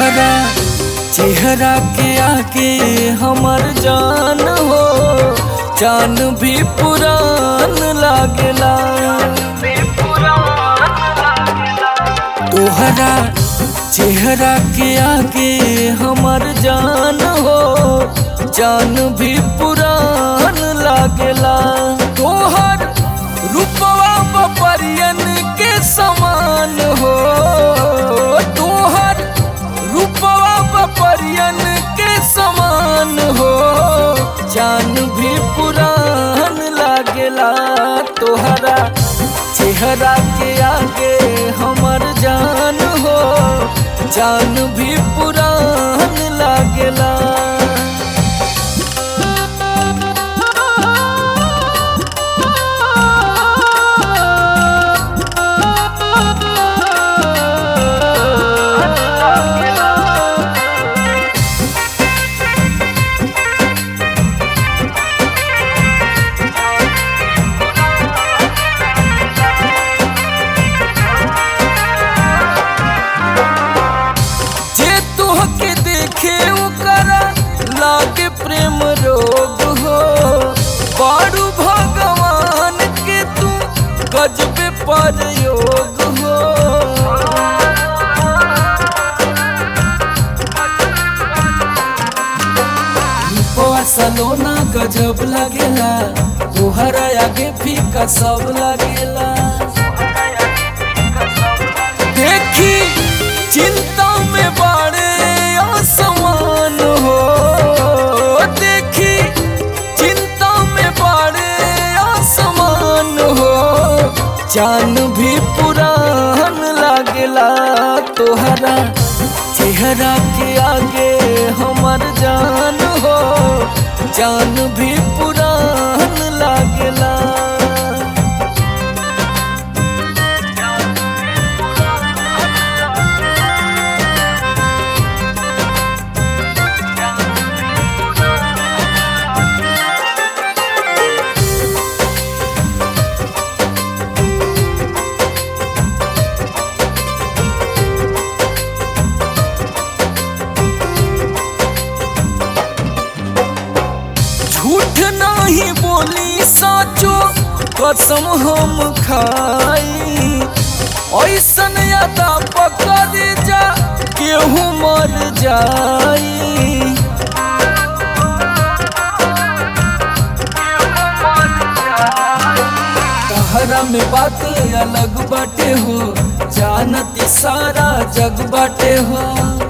तोहरा चेहरा के आगे हमर जान हो जान भी पुरान लागेला तोहरा चेहरा के आगे हमर जान हो जान भी पुरान लागेला तोहर रूपवा बपरियन के समान हो तोहर रूपवा बपरियन के समान हो जान भी पुरान लागेला तोहरा चेहरा के आगे हमर जान हो जान भी पुरान लागेला जे तुहके देखे ओकरा लागे प्रेम रोग हो पारू भगवान के तू गजबे पर योग हो रूपवा सलोना गजब लगेला तोहरा आगे फीका सब लगेला देखी चिंता में बाड़े आसमान हो देखी चिंता में बाड़े आसमान हो जान भी पुरान लागेला तोहरा चेहरा के आगे हमर जान हो जान भी पुरान लागेला झूठ नहीं बोली साचो कसम हम खाई ऐसन यादा पकड़ जा केहू मर जाई तहरा में बात अलग बाटे हो जानती सारा जग बाटे हो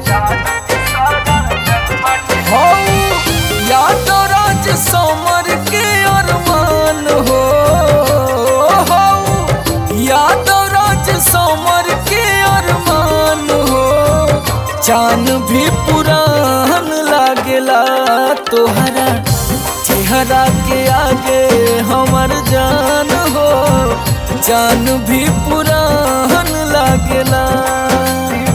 हो यादव राज समर के अरमान हो हो यादव राज समर के अरमान हो जान भी पुरान लागेला तोहरा चेहरा के आगे हमर जान हो जान भी पुरान लागेला